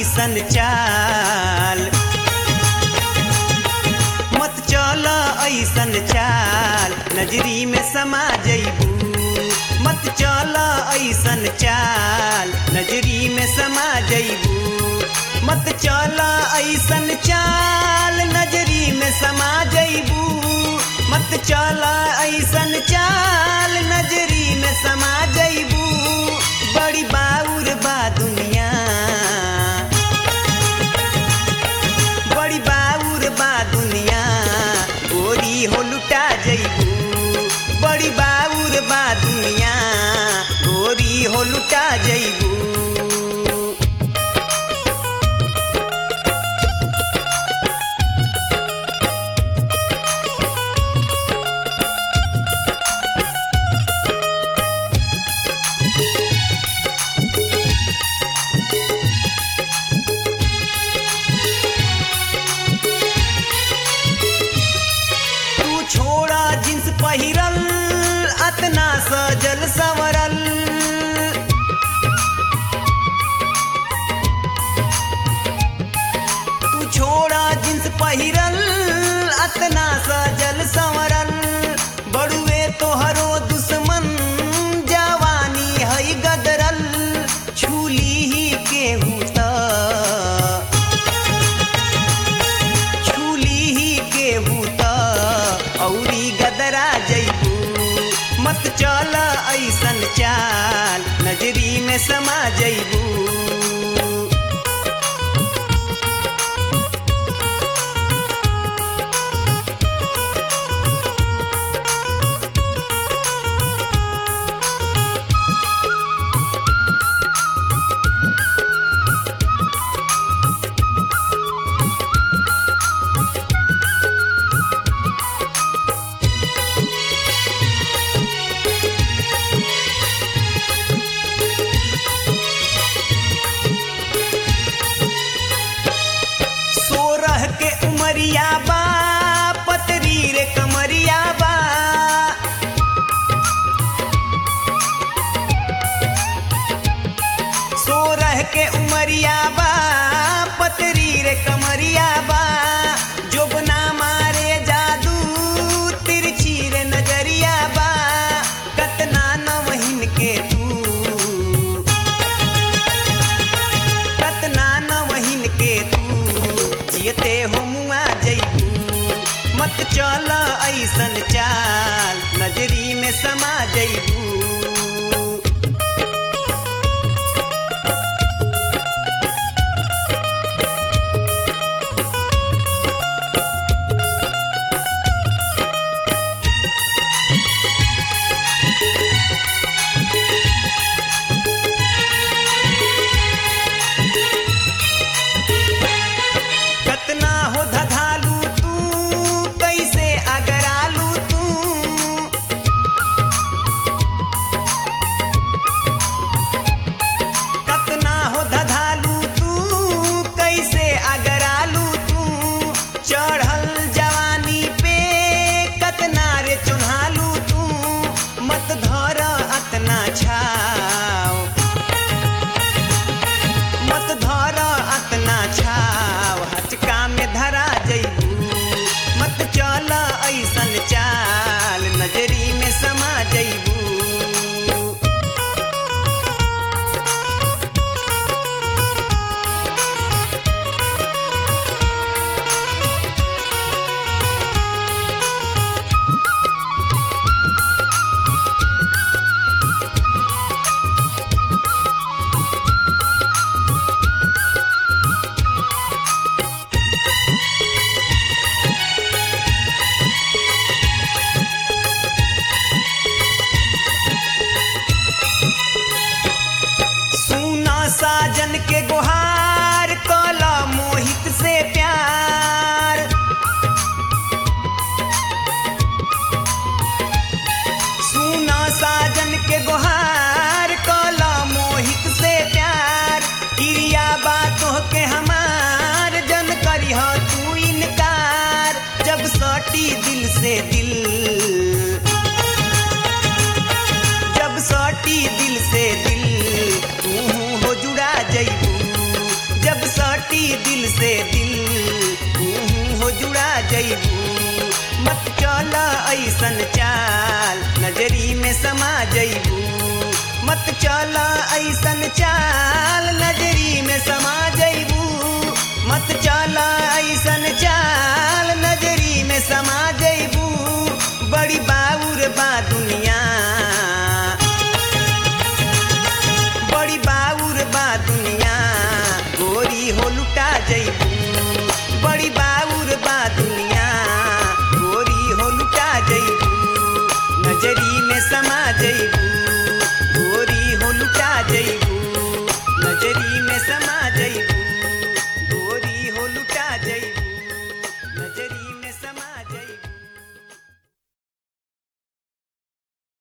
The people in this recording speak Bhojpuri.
ऐसन चाल मत चल ऐसन चाल नजरी में समा जइबू मत चल ऐसन चाल नजरी में समा जइबू मत चल ऐसन चाल नजरी में समा जइबू मत चल ऐसन चाल नजरी में समा जइबू बड़ी बाउर बा दुनिया बड़ी बाउर बा दुनिया गोरी हो लुटा जइबू बड़ी बाउर बा दुनिया गोरी हो लुटा जइबू तू छोड़ा जींस पहिरल अतना सजल संवरल तू छोड़ा जींस पहिरल अतना सजल संवरल बड़ुए तोहरो दुश्मन जवानी है गदरल छूली ही केहू त छूली ही केहू त औरी गदरा जइबू मत चल ऐसन चाल नजरी में समा जइबू सोरह के उमरिया बा पतरी रे कमरिया बा सोरह के उमरिया बा पतरी रे कमरिया बा जोबना मारे जादू तिरछी रे नजरिया बा कतना नवहिन के तू कतना नवहिन के तू जियते हो मुआ जइबू मत चल ऐसन चाल नजरी में समा जइबू कतना हो धधालू तू कैसे अगरालू तू कतना हो धधालू तू कैसे अगरालू तू चढ़ल जवानी पे कतना रे चुन्हालू तू मत धर अतना छाव मत धर अतना छाव हचका में धरा जइबू मत चल ऐसन चाल नजरी में समा जइबू सुना साजन के गुहार कला मोहित से प्यार सुना साजन के गुहार कला मोहित से प्यार क्रिया बातों के हमार जन करी हो तू इनकार जब सटी दिल से दिल जब सटी दिल से दिल तू हो जुड़ा जइबू जब स गोरी दिल से दिल तू हो जुड़ा जैबू मत चल ऐसन चाल नजरी में समा जैबू मत चल ऐसन चाल नजरी में समा जैबू मत चल ऐसन चाल नजरी में समा जैबू बड़ी बाउर बा दुनिया बड़ी बाउर बा दुनिया गोरी हो लुटा जैबू बड़ी बाउर बा दुनिया